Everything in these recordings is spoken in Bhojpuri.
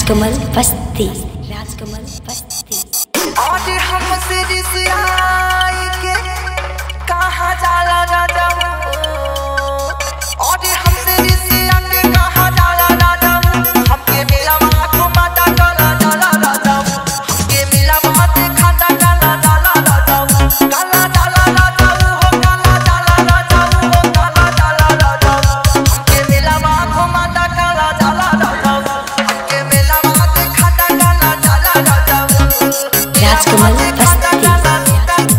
राजकमल बस्ती राजकमल बस्ती आज हमसे रिसियाई के कहाँ जाला राजा आज हमसे रिसिया के कहाँ जाला राजा हमके मिला वहाँ घुमाता काला जाला राजा हमके मिला वहाँ दिखाता काला जाला राजा काला जाला राजा हो काला जाला राजा हो काला जाला राजा हमके मिला वहाँ घुमाता काला जाला राजा हमके मिला वहाँ दिखाता काला जाला राजा राजकमल बस्ती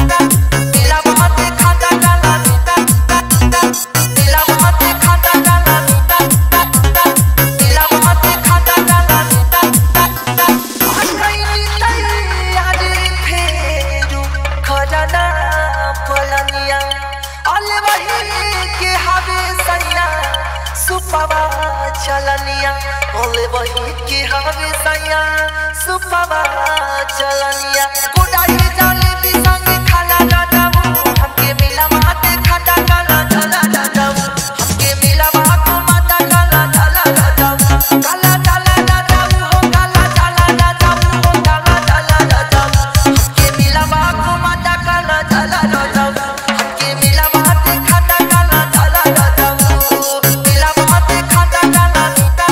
चलनिया ओले वही के हवे सैया सुपवा चलनिया कुडाई जाले भी संग खाना राजा हमके मिला माते खाता काला चला राजा हमके मिला माको माता काला चला राजा काला चला राजा हो काला चला राजा हो काला चला राजा हमके मिला माको माता काला चला राजा हमके मिला माते खाता काला चला राजा मिला माते खाता काला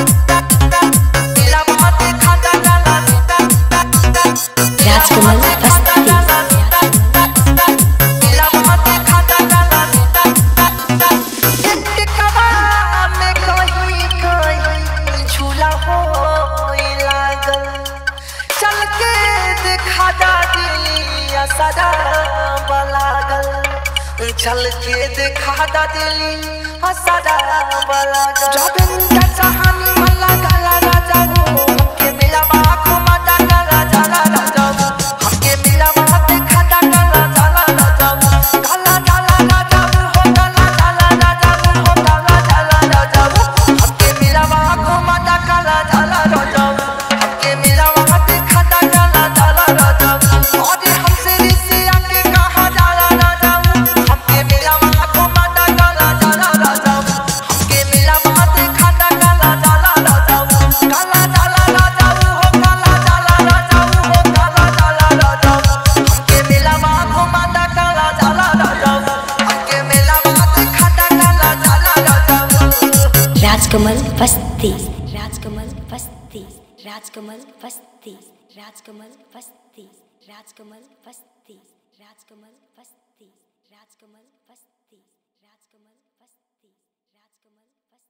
मिला माते खाता काला राजकमल बस्ती चल के देखा दा दिली हसदा बलागल जबन का चाहनी मला गला राजा हो हमके मिला बाखो माता गला जाला राजा हमके मिला बाते खाता गला जाला राजा गला जाला राजा हो गला जाला राजा हो गला जाला राजा हमके मिला बाखो माता गला जाला राजा हमके मिला बाते खाता गला जाला राजा और हमसे रिसिया के कहा जाला राजा हमके मिला बाखो माता गला जाला राजा हमके मिला बाते खाता गला जाला राजा गला जाला राजा हो गला जाला राजा हो गला जाला राजा हमके मिला बाखो माता गला जाला राजा हमके मिला बाते खाता गला जाला राजा राजकमल बस्ती राजकमल बस्ती राजकमल बस्ती राजकमल बस्ती राजकमल बस्ती राजकमल बस्ती राजकमल बस्ती राजकमल बस्ती राजकमल बस्ती